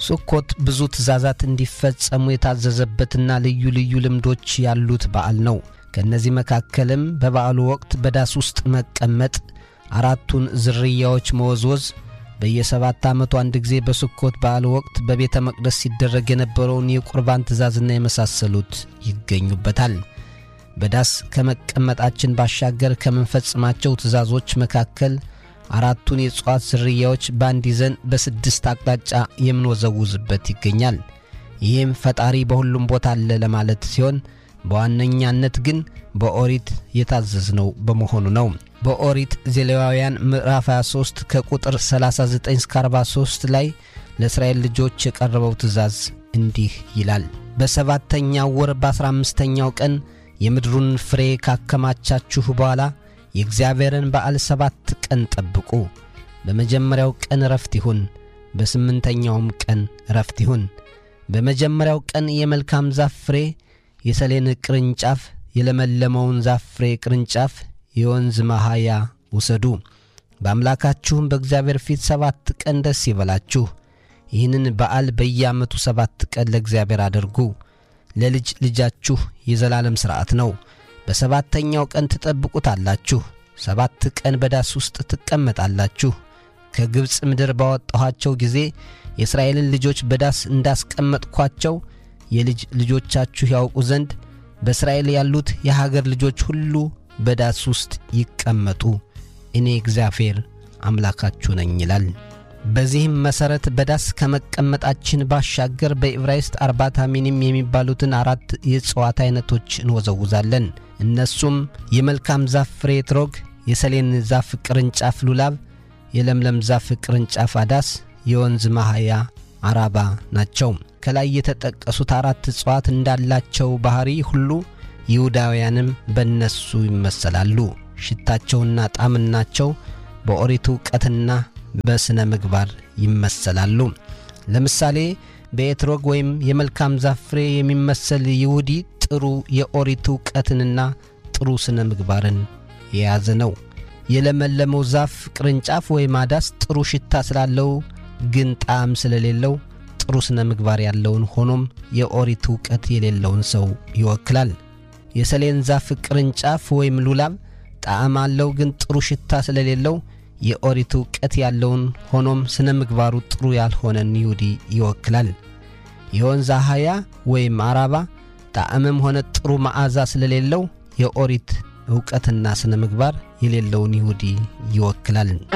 ሱኮት ብዙ ትእዛዛት እንዲፈጸሙ የታዘዘበትና ልዩ ልዩ ልምዶች ያሉት በዓል ነው። ከእነዚህ መካከልም በበዓሉ ወቅት በዳስ ውስጥ መቀመጥ፣ አራቱን ዝርያዎች መወዝወዝ፣ በየሰባት ዓመቱ አንድ ጊዜ በስኮት በዓል ወቅት በቤተ መቅደስ ሲደረግ የነበረውን የቁርባን ትእዛዝና የመሳሰሉት ይገኙበታል። በዳስ ከመቀመጣችን ባሻገር ከምንፈጽማቸው ትእዛዞች መካከል አራቱን የእጽዋት ዝርያዎች በአንድ ይዘን በስድስት አቅጣጫ የምንወዘውዝበት ይገኛል። ይህም ፈጣሪ በሁሉም ቦታ አለ ለማለት ሲሆን በዋነኛነት ግን በኦሪት የታዘዝነው በመሆኑ ነው። በኦሪት ዘሌዋውያን ምዕራፍ 23 ከቁጥር 39 እስከ 43 ላይ ለእስራኤል ልጆች የቀረበው ትእዛዝ እንዲህ ይላል። በሰባተኛው ወር በአሥራ አምስተኛው ቀን የምድሩን ፍሬ ካከማቻችሁ በኋላ የእግዚአብሔርን በዓል ሰባት ቀን ጠብቁ። በመጀመሪያው ቀን ረፍት ይሁን፣ በስምንተኛውም ቀን ረፍት ይሁን። በመጀመሪያው ቀን የመልካም ዛፍ ፍሬ፣ የሰሌን ቅርንጫፍ፣ የለመለመውን ዛፍ ፍሬ ቅርንጫፍ፣ የወንዝ መሃያ ውሰዱ። በአምላካችሁም በእግዚአብሔር ፊት ሰባት ቀን ደስ ይበላችሁ። ይህንን በዓል በየዓመቱ ሰባት ቀን ለእግዚአብሔር አድርጉ። ለልጅ ልጃችሁ የዘላለም ሥርዓት ነው። በሰባተኛው ቀን ትጠብቁታላችሁ። ሰባት ቀን በዳስ ውስጥ ትቀመጣላችሁ። ከግብፅ ምድር ባወጣኋቸው ጊዜ የእስራኤልን ልጆች በዳስ እንዳስቀመጥኳቸው የልጅ ልጆቻችሁ ያውቁ ዘንድ በእስራኤል ያሉት የሀገር ልጆች ሁሉ በዳስ ውስጥ ይቀመጡ፣ እኔ እግዚአብሔር አምላካችሁ ነኝ ይላል። በዚህም መሠረት በዳስ ከመቀመጣችን ባሻገር በዕብራይስጥ አርባታ ሚኒም የሚባሉትን አራት የእጽዋት ዐይነቶች እንወዘውዛለን። እነሱም የመልካም ዛፍ ፍሬ ትሮግ፣ የሰሌን ዛፍ ቅርንጫፍ ሉላብ፣ የለምለም ዛፍ ቅርንጫፍ አዳስ፣ የወንዝ ማሃያ አራባ ናቸው። ከላይ የተጠቀሱት አራት እጽዋት እንዳላቸው ባሕሪ ሁሉ ይሁዳውያንም በእነሱ ይመሰላሉ። ሽታቸውና ጣዕምናቸው በኦሪቱ ዕውቀትና በሥነ ምግባር ይመሰላሉ። ለምሳሌ በኤትሮግ ወይም የመልካም ዛፍ ፍሬ የሚመሰል ይሁዲ ጥሩ የኦሪቱ ዕውቀትንና ጥሩ ሥነ ምግባርን የያዘ ነው። የለመለመው ዛፍ ቅርንጫፍ ወይም አዳስ ጥሩ ሽታ ስላለው ግን ጣዕም ስለሌለው ጥሩ ሥነ ምግባር ያለውን ሆኖም የኦሪቱ ዕውቀት የሌለውን ሰው ይወክላል። የሰሌን ዛፍ ቅርንጫፍ ወይም ሉላብ ጣዕም አለው ግን ጥሩ ሽታ ስለሌለው የኦሪቱ ዕውቀት ያለውን ሆኖም ሥነ ምግባሩ ጥሩ ያልሆነን ይሁዲ ይወክላል። የወንዝ አህያ ወይም አራባ ጣዕምም ሆነ ጥሩ መዓዛ ስለሌለው የኦሪት ዕውቀትና ሥነ ምግባር የሌለውን ይሁዲ ይወክላል።